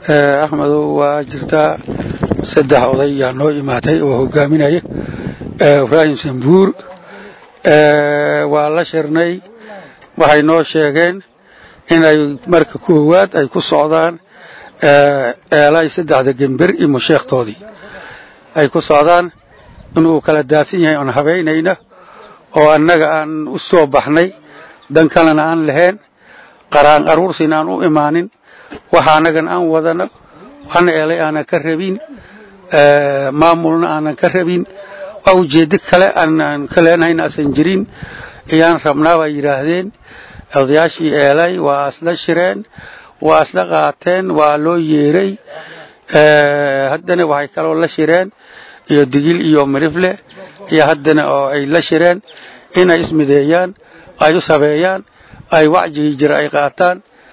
axmedow waa jirtaa saddex oday yaa noo imaatay oo hogaaminaya ibraahim sambuur waa la shirnay waxay noo sheegeen inay marka koowaad ay ku socdaan eelay saddexda gember iyo musheekhtoodii ay ku socdaan inuu kala daadsan yahay oon habaynayna oo annaga aan u soo baxnay dan kalena aan lahayn qaraan aruursina aan u imaanin waxa annagan aan wadano waxna eelay aanan ka rabin maamulna aanan ka rabin waa ujeeddo kale aanan ka leenahayna asan jirin ayaan rabnaa bay yidhaahdeen odayaashii eelay waa isla shireen waa isla qaateen waa loo yeeray haddana waxay kaloo la shireen iyo digil iyo mirifle iyo haddana oo ay la shireen inay ismideeyaan ay u sabeeyaan ay wacjigii jira ay qaataan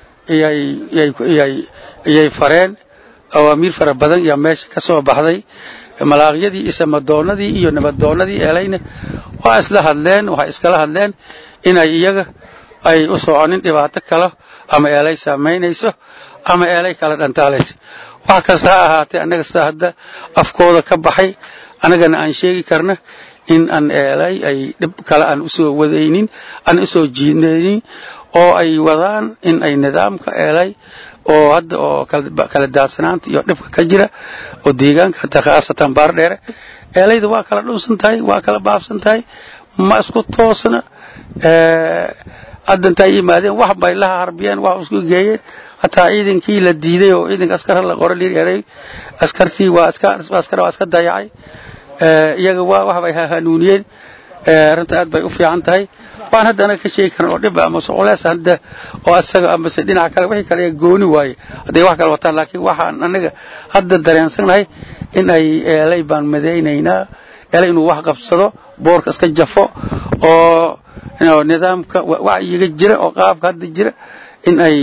iyay fareen awaamiir fara badan yaa meesha ka soo baxday malaaqyadii iyo samadoonnadii iyo nabadoonnadii eelayna waa isla hadleen waxay iskala hadleen inay iyaga ay u soconin dhibaato kale ama eelay saamaynayso ama eelay kala dhantaalaysa wax kasta ha ahaatee annaga sida hadda afkooda ka baxay annagana aan sheegi karna in aan eelay ay dhib kale aan usoo wadaynin aan usoo jiidnaynin oo ay wadaan in ay nidaamka eelay oo hadda oo kala daadsanaanta iyo dhibka ka jira oo deegaanka hataa khaasatan baardheere eelayda waa kala dhunsan tahay waa kala baabsan tahay ma isku toosna hadda intay yimaadeen wax bay la harbiyeen wax isku geeyeen hataa ciidankii la diiday oo ciidanka askar la qora lireeray askartii waa askar waa iska dayacay iyaga waa wax bay hanuuniyeen arrinta aad bay u fiican tahay waan hadda anaga ka sheegi karan oo dhib ama socolees hadda oo asaga amase dhinaca kale wixii kale gooni waaye hadday wax kale wataan laakiin waxaan anaga hadda dareensanahay in ay eelay baan madaynaynaa eelay inuu wax qabsado boorka iska jafo oo nidaamka wacyiga jira oo qaabka hadda jira in ay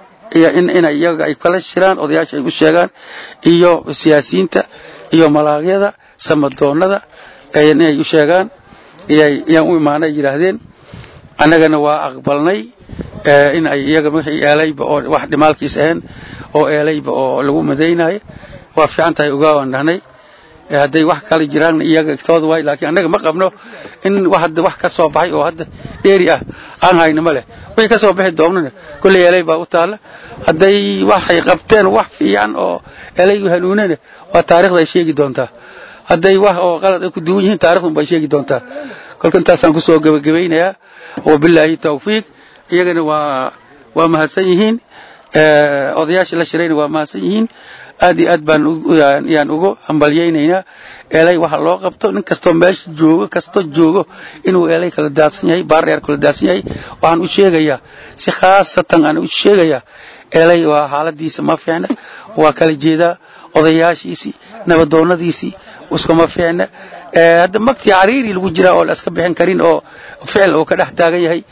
inay iyaga ay kala shiraan odayaasha ay u sheegaan iyo siyaasiyiinta iyo malaaqyada samadoonnada inay u sheegaan yaan u imaanay yidhaahdeen annagana waa aqbalnay in ay iyaga wixii eelayba oo wax dhimaalkiis ahayn oo eelayba oo lagu madaynayo waa fiican tahay ogaawaan dhahnay hadday wax kale jiraanna iyaga tooda waay laakiin annaga ma qabno in hadda wax ka soo baxay oo hadda dheeri ah aan hayno ma leh wixii ka soo bixi doonana kolley eelay baa u taalla hadday waxay qabteen wax fiican oo eelaygu hanuunana waa taarikhda ay sheegi doontaa hadday wax oo qalad ay ku duwan yihiin taarikhdun bay sheegi doontaa kolka intaasaan kusoo gebagabaynayaa wabilaahi tawfiiq iyagana waa waa mahadsan yihiin odayaashii la shirayna waa mahadsan yihiin aad iyo aad baan yaan ugu hambalyaynaynaa eelay waxa loo qabto nin kastoo meesha joogo kasto joogo inuu eelay kala daadsan yahay baardheer kala daadsan yahay waxaan u sheegayaa si khaasatan aan u sheegayaa eelay waa xaaladiisa ma fiicna waa kala jeedaa odayaashiisii nabadoonnadiisii iskuma fiicna hadda magtii cariiri lagu jiraa oo la iska bixin karin oo ficil uu ka dhex taagan yahay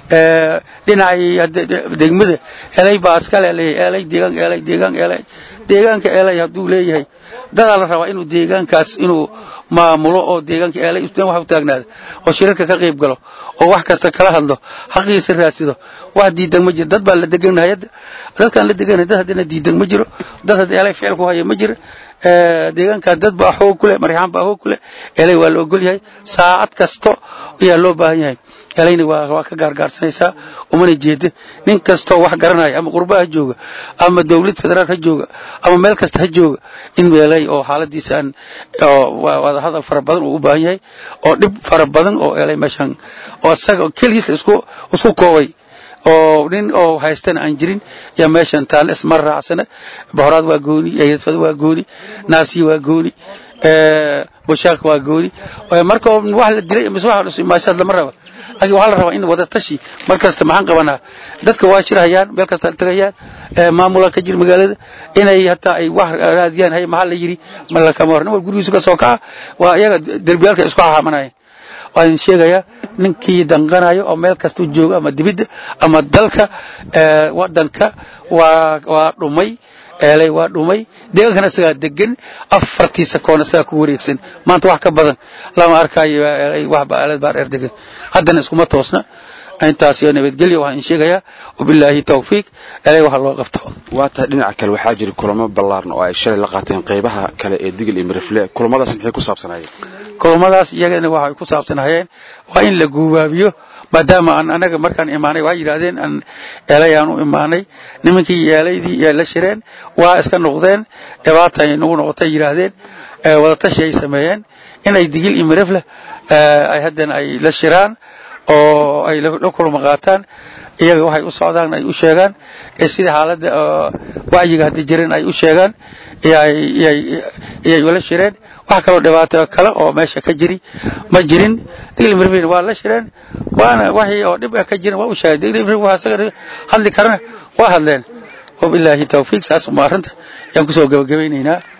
dhinacii degmada elay baa iskale leeyahay elay deegaan elay deegaan elay deegaanka elay hadduu leeyahay dadaa la rabaa inuu deegaankaas inuu maamulo oo deegaanka elay wax u taagnaada oo shirarka ka qayb galo oo wax kasta kala hadlo xaqiisa raadsado wax diidan ma jiro dad baa la deganahay hadda dadkaan la deganahay dad haddana diidan ma jiro dad hadda elay ficil ku haya ma jiro deegaankaas dad baa xoog ku leh marixaan baa xoog ku leh elay waa la ogol yahay saacad kasto ayaa loo baahan yahay elayna waa ka gaargaarsanaysaa umana jeeda nin kastoo wax garanaya ama qurba ha jooga ama dawlad federaal ha jooga ama meel kasta ha jooga in elay oo xaaladiisa aan wada hadal fara badan uu u baahan yahay oo dhib fara badan oo elay meeshan oo isaga keligiis isku isku koobay oo nin oo haystana aan jirin yaa meeshan taale isma raacsana bohoraad waa gooni eedadfada waa gooni naasiya waa gooni bushaaq waa gooni marka wax la dilay mise wax maashaad lama raba laakiin waxaa la rabaa in wada tashi mar kasta maxaan qabanaa dadka waa shirhayaan meel kasta tagayaan maamula ka jira magaalada inay hataa ay wax raadiyaan hay maxaa la yidhi malakama hor nin wal gurigiisu ka soo kaca waa iyaga derbiyaalka isku xaamanayaan waan idin sheegayaa ninkii danqanayo oo meel kasta jooga ama dibidda ama dalka wadanka waa waa dhumay eelay waa dhumay deegaankana isagaa degan afartiisa koon isagaa ku wareegsan maanta wax ka badan lama arkaayo eelay waxba eelad baa dheer degan haddana iskuma toosna intaas iyo nabadgelyo waxaan sheegayaa wabilaahi tawfiiq ilaahay waxa loo qabto waa tahay dhinaca kale waxaa jira kulamo ballaaran oo ay shalay la qaateen qaybaha kale ee digil iyo mirifle kulamadaas maxay ku saabsanaayeen kulamadaas iyagana waxay ku saabsanayeen waa in la guubaabiyo maadaama aan anaga markaan imaanay waxay yidhaahdeen aan eelay aan u imaanay nimankii eelaydii ee la shireen waa iska noqdeen dhibaata ay nagu noqotay yidhaahdeen wadatashi ay sameeyeen inay digil iyo mirifle ay haddana ay la shiraan oo ay la kulma qaataan iyaga waxay u socdaan ay u sheegaan sida xaaladda wacyiga haddii jiran ay u sheegaan iyay ula shireen wax kaloo dhibaato kale oo meesha ka jiri ma jirin digil miriflin waa la shireen waana waxii oo dhib ka jiran waa u sheegay digil miriflin waa isaga hadli karana waa hadleen wabilaahi tawfiiq saas uma arrinta yaan kusoo gabagabaynaynaa